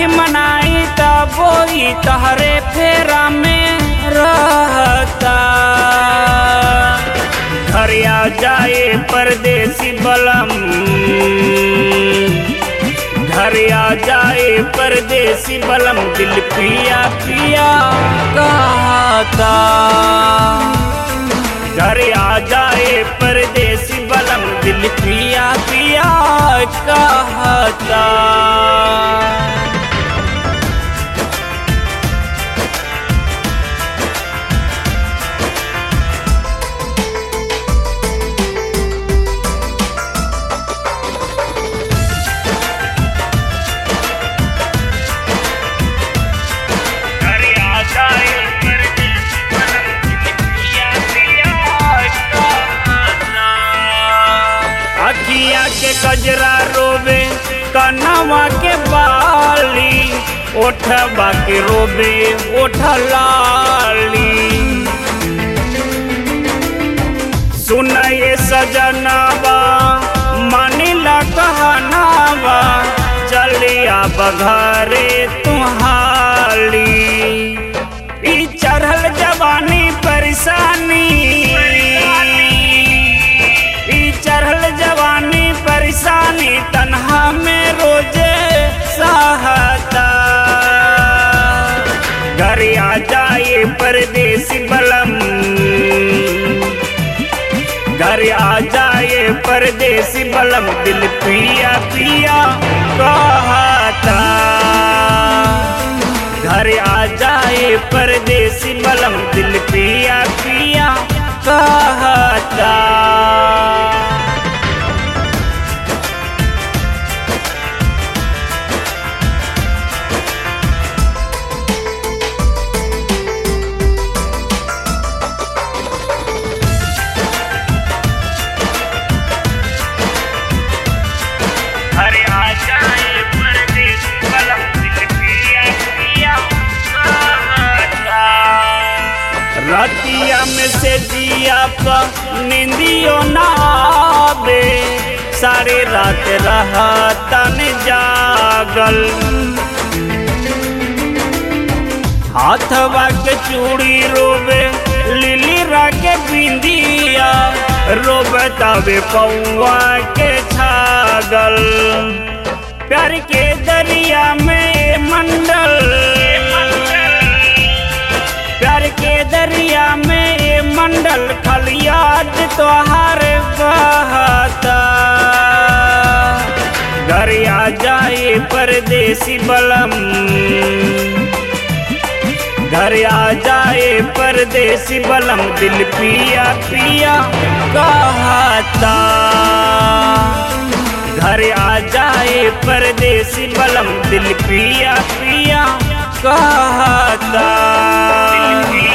आखि मनाई तबोई तहरे फेरा में रहता घर आ जाए परदेसी बलम घर आ जाए परदेसी बलम दिल पिया पिया कहता घर आ जाए परदेसी बलम दिल पिया पिया कहता घर आ जाए परदेसी बलम दिल पिया पिया कहता अखिया के कजरा रोवे कनवा के बाली ओठबा के रोवे ओठ लाली सुनाए सजनावा मानिला कहनावा चलिया बघरे तुहाली ई चढ़ल जवानी परेशानी ई चढ़ल जवानी परेशानी तन्हा में रोजे सहता घर आ जाए परदेसी बलम घर आ जाए परदेसी बलम दिल पिया पिया कहता घर आ जाए परदेसी बलम दिल पिया पिया कहता घर आ जाए परदेसी बलम दिल पिया पिया कहता रतिया में से जिया पर निंदियो ना आवे सारे रात रहा तन जागल हाथवा के चूड़ी रोवे लिली राके बिंदिया रोवे तबे पौआ के छागल प्यार के दरिया में मंडल प्यार के दरिया में मंडल खलियाद तोहार बहता घर आ जाए परदेसी बलम घर आ जाए परदेसी बलम दिल पिया पिया कहता घर आ जाए परदेसी बलम दिल पिया पिया कहता